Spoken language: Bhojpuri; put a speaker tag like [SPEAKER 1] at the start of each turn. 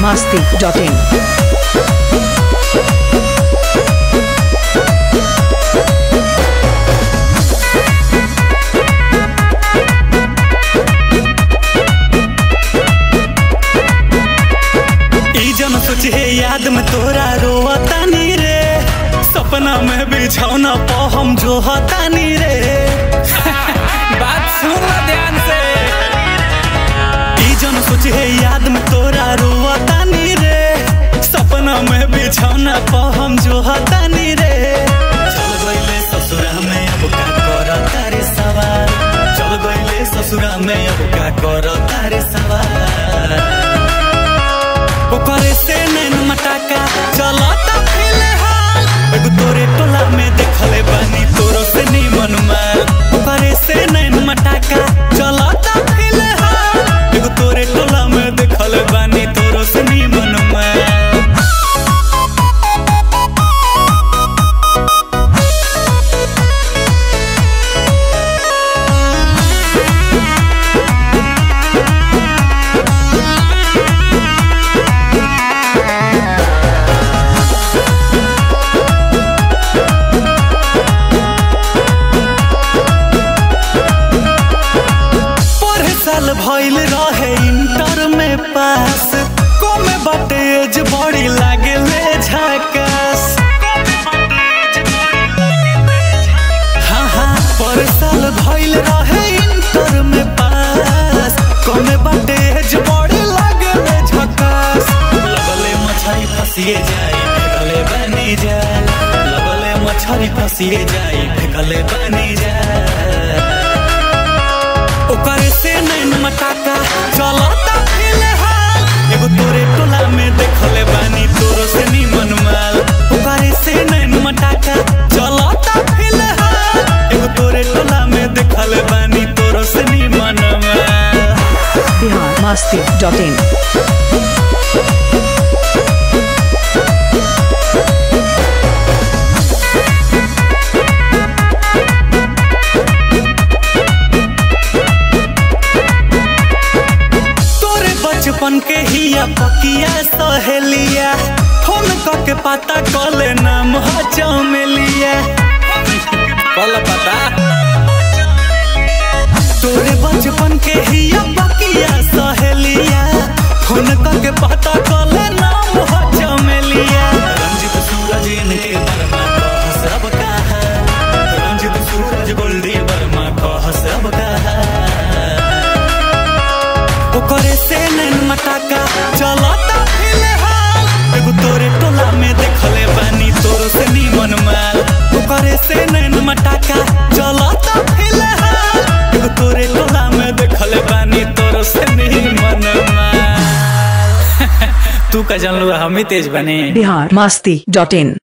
[SPEAKER 1] masti.in.
[SPEAKER 2] ई जन सोचे याद में तोरा रोवतानी रे सपना में बिछौना प हम जोहतानी रे बात सुन ला ध्यान से ई जन सोचे याद में तोरा रोवतानी रे सपना में बिछौना प हम जोहतानी रे चल गइले ससुरा में अब का करता रे सवार चल गइले ससुरा में अब का करता रे सवार ओकरे से नैन मटाका चलता फिलहाल एगो तोरे टोला में देखले बानी तोरो से निमन मार ओकरे से नैन मटाका चलता फिलहाल एगो तोरे टोला में देखले बानी तोरो से निमन मार पढ़े साल भइल रहे इंटर में पास कमे बाटे एज बड़ी लागे ले झकास हाँ हाँ पढ़े साल भइल रहे इंटर में पास कमे बाटे एज बड़ी लागे ले झकास लगले मछरी फसिए जाए फेकले बनी जाए लगले मछरी फसिए जाए फेकले बनी जाए ओकरे से नैन मटाका चलता फिलहाल एगो तोरे टोला में देखले बानी तोरो से निमन माल ओकरे से नैन मटाका चलता फिलहाल एगो तोरे टोला में देखले बानी तोरो से निमन माल
[SPEAKER 1] Bihar masti.in.
[SPEAKER 2] तोरे बचपन के हिया पकिया सहेलिया फोन करके पता कले नाम हो चमेलिया कल पता तोरे बचपन के हिया पकिया सहेलिया फोन करके पता कले नाम हो चमेलिया रंजित सूरज इनके वर्मा कह सब कहा रंजित सूरज गोल्डी वर्मा कह सब कहा ओकरे से नैन मटाका चलता फिलहाल एगो तोरे टोला में देखले बानी तोरो से निमन माल ओकरे से नैन मटाका चलता फिलहाल एगो तोरे टोला में देखले बानी तोरो से निमन माल तू का जानलू हम ही तेज बने
[SPEAKER 1] Bihar masti.in.